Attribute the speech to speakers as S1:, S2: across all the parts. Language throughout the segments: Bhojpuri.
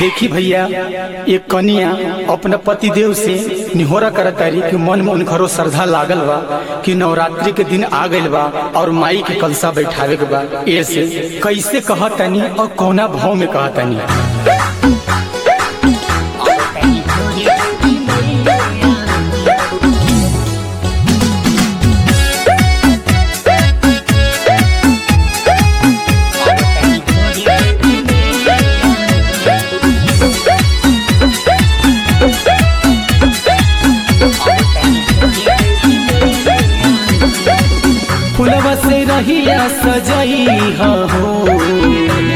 S1: देखी भैया एक कनिया अपना पति देव से निहोरा करत तारी कि मन में उनकरो श्रद्धा लागल बा कि नवरात्रि के दिन आ गइल बा और माई के कलसा बैठावे के बा ऐसे कैसे कहतनी और कौना भाव में कहतनी फुलवा से रहिया सजई हो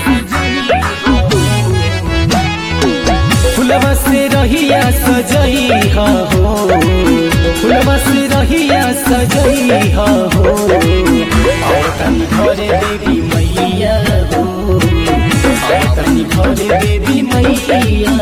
S1: फुलवा से रहिया सजई हो फुलवा से रहिया सजई हो और तनी घरे देवी मैया हो और तनी घरे देवी मैया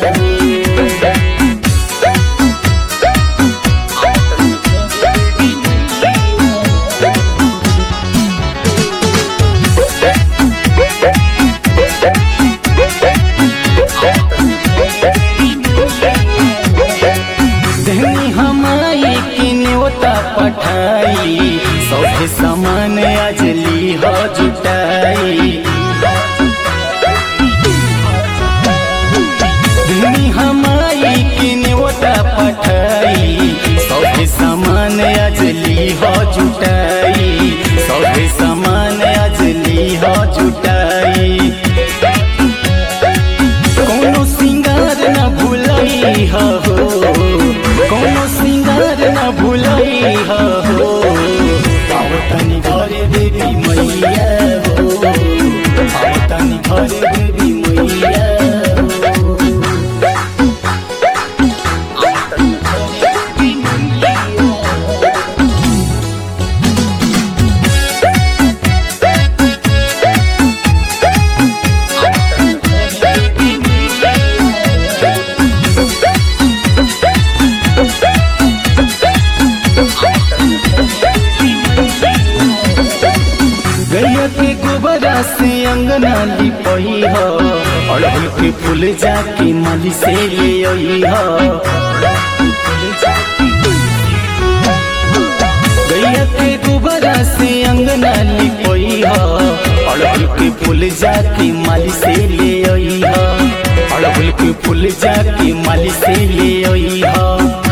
S1: धनी हमारी की न्योता पठाई सौभे समान अजली हो जुटाई धनी हमारी की न्योता पठाई सौभे समान अजली हो जुटाई सौभे समान अजली हो जुटाई कोनो सिंगार न भूलई हो कोनो सिंगार न भूलई हो आओ तनी घरे देवी मैया हो आओ तनी घरे देवी मैया हो गैया के गोबरा से अंगना लिपई हो अड़हुल के फूल जाके माली से ले आई हो गैया के गोबरा से अंगना लिपई हो अड़हुल के फूल जाके माली से ले आई हो अड़हुल के फूल जाके माली से ले आई हो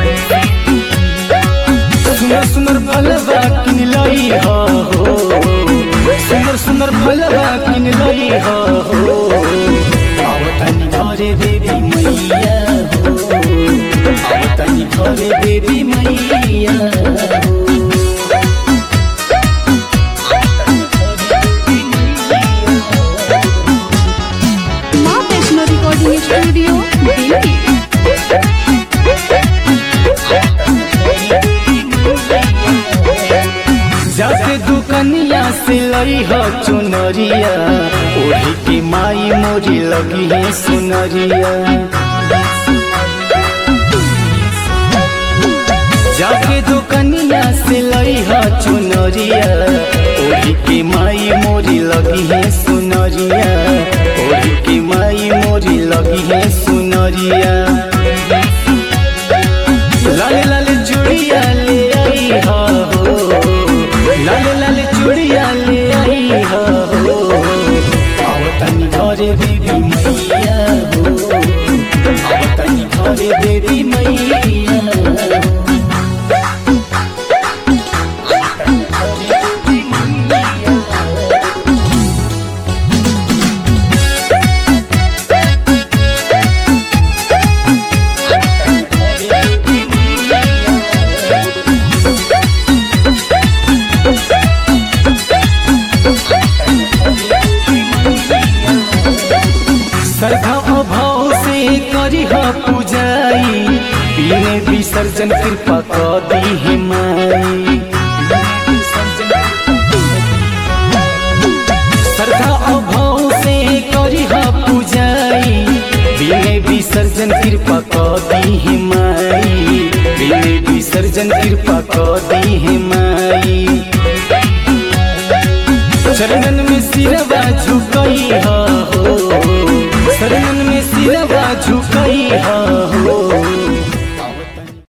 S1: सुंदर सुंदर फलवा किन लाई हो सुंदर सुंदर फलवा किन लाई हो आओ तनी घरे देवी मैया हो आओ तनी घरे देवी मैया हो
S2: माँ वैष्णो रिकॉर्डिंग स्टूडियो दिल्ली
S1: जाके दुकनिया से लई हो चुनरिया ओढ़ी की माई मोरी लगी है सुनरिया जाके दुकनिया से लई हो चुनरिया ओढ़ी की माई मोरी लगी है सुनरिया ओढ़ी की माई मोरी लगी है सुनरिया लाल लाल चूड़िया ले आई हो लाल लाल चूड़िया ले आई हो आओ तनी घरे देवी मैया हो आओ तनी घरे देवी मैया हो श्रद्धा अभाव से करी हो पूजाई पीने विसर्जन कृपा कर दी है माई श्रद्धा अभाव से करी हो पूजाई पीने विसर्जन कृपा कर दी है माई पीने विसर्जन कृपा कर दी है माई चरणन में सिरवा झुक